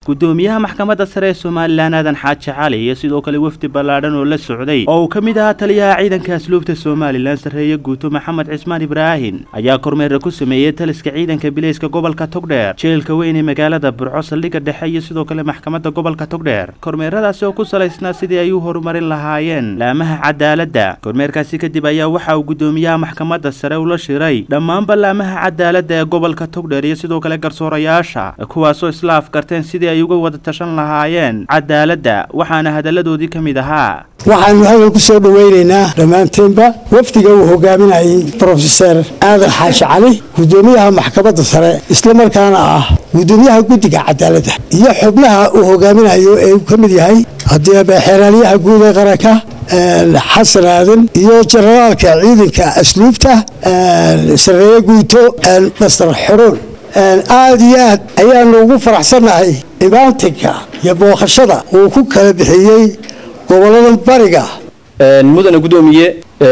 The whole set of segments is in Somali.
gudoomiyaha maxkamadda sare ee somalilan aadan xaaji cali iyo sidoo kale wafdi ballaadhan oo la socday oo uu ka mid ahaa taliyaha ciidanka asluubta somalilan sarreeye guuto maxamed cismaan ibraahin ayaa kormeera ku sameeyey taliska ciidanka bileyska gobolka togdheer jeelka weyn ee magaalada burco saldhigga dhexe iyo sidoo kale maxkamadda gobolka togdheer kormeeradaasi oo ku salaysnaa sidii ay u horumarin lahaayeen laamaha cadaaladda kormeerkaasi kadib ayaa waxa uu gudoomiyaha maxkamadda sare ula shiray dhammaanba laamaha cadaaladda ee gobolka togdheer iyo sidoo kale garsoorayaasha kuwaasoo isla afkarteen sidii ay uga wada tashan lahaayeen cadaaladda waxaana hadalladoodii ka mid ahaa waxaanu hadal ku soo dhowaynaynaa dhammaanteenba wafdiga uu hogaaminayay brofeser aadan xaashi cali gudoomiyaha maxkamadda sare islamarkaana ah gudoomiyaha guddiga cadaaladda iyo xubnaha uu hogaaminayo ee uu ka mid yahay haddii xeeraaliyaha guud ee qaranka xasan aadan iyo jenaraalka ciidanka asluubta sareeye guuto master xoroon aada iyo aad ayaanu ugu faraxsannahay imaantinka iyo booqashada uu ku kala bixiyey gobolada bariga mudane gudoomiye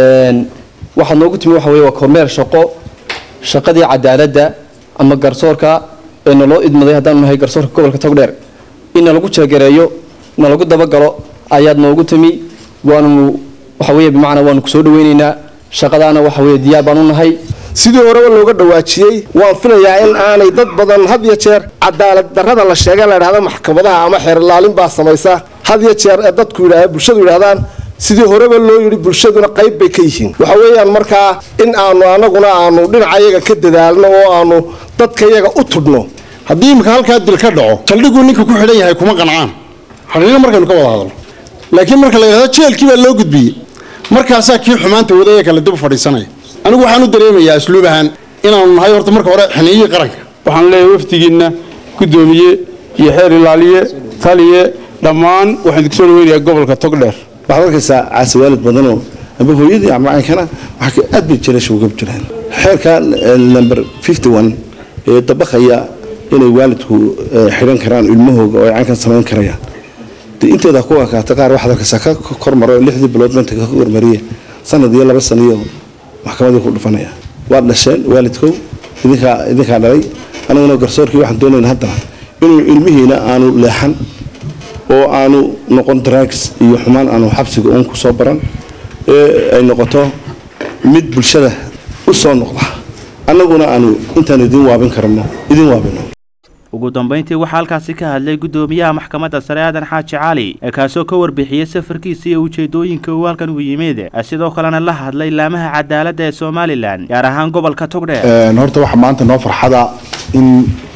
waxaad noogu timi waxa weye waa kormeer shaqo shaqadii cadaaladda ama garsoorka ee naloo idmaday haddaanu nahay garsoorka gobolka togdheer in nalagu jeegareeyo nalagu dabagalo ayaad noogu timi waanu waxa weye bimacnaa waanu kusoo dhaweyneynaa shaqadaana waxa weye diyaar baan u nahay sidii horeba looga dhawaajiyey waan filayaa in aanay dad badan had yo jeer cadaalad darrada la sheega la idhahda maxkamadaha ama xeerlaalin baa samaysa had yo jeer ee dadku yidhahda bulshadu yidhahdaan sidii horeba loo yidhi bulshaduna qayb bay ka yihiin waxa weeyaan markaa in aanu anaguna aanu dhinacayaga ka dadaalno oo aanu dadkayaga u tudhno haddii imika halkaa dil ka dhaco saldhiguu ninka ku xidhan yahay kuma qancaan xidhiino markaynu ka wada hadalno laakiin marka la yidhahdo jeelkii baa loo gudbiyey markaasaa kii xumaanta wadaya kale dib fadhiisanaya anigu waxaan u dareemayaa asluub ahaan inaanu nahay horta marka hore xiniiyii qaranka waxaan leeyahay wafdigiinna gudoomiye iyo xeer ilaaliye taliye dhammaan waxaan idinku soo dhaweynayaa gobolka togdheer waxaad arkaysaa caasi waalid badanoo amba hooyadii ama caynkana waxaa aad bay jaleesha uga jiraan xeerka number fifty one ee dabaqaya inay waalidku xidhan karaan ilmahooga oo ay caynkan samayn karayaan de inteeda ku akaata qaar waxaad arkaysaa ka kormaro lixdii bilood manta ka kormariye sanad iyo laba saniyo maxkamadii ku dhufanaya waad dhasheen waalidkow idinkaa idinkaa dhalay aniguna garsoorkii waxaan doonayna haddana inuu ilmihiina aanu leexan oo aanu noqon drugs iyo xumaan aanu xabsiga uun ku soo baran ee ay noqoto mid bulshada u soo noqda annaguna aanu intaan idin waabin karno idin waabino ugu dambayntii waxaa halkaasi ka hadlay gudoomiyaha maxkamadda sare aadan xaaji cali ee kaasoo ka warbixiyey safarkiisa iyo ujeedooyinka uu halkan u yimid sidoo kalena la hadlay laamaha cadaaladda ee somalilan gaar ahaan gobolka togdheer horta waxaa maanta noo farxada in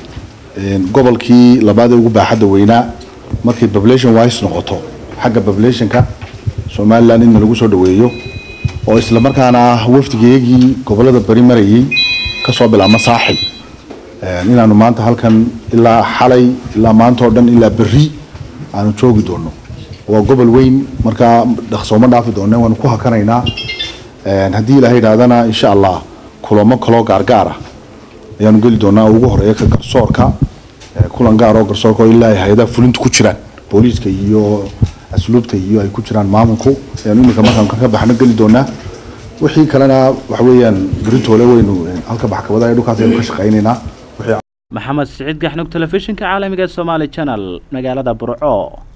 gobolkii labaad ee ugu baaxadda weynaa markay population wise noqoto xagga populationka somalilan in lagu soo dhaweeyo oo isla markaana wafdigeegii gobolada bari marayay kasoo bilaabma saaxil inaanu maanta halkan ilaa xalay ilaa maanta oo dhan ilaa berri aanu joogi doono waa gobol weyn markaa dhaqsooma dhaafi doona waanu ku hakanaynaa haddii ilaha yidhahdana insha allah kulamo kaloo gaargaara ayaanu geli doonaa ugu horeeya ka garsoorka kulan gaar oo garsoorka oo ilaa hay-adaha fulinta ku jiraan booliiska iyo asluubta iyo ay ku jiraan maamulku ayaanu iminka markaan ka baxno geli doonaa wixii kalena waxa weeyaan beritoole waynu halka maxkamadaha dhulkaas aynu ka shaqaynaynaa maxamed siciid gaxnug telefishinka caalamiga ee somaali channel magaalada burco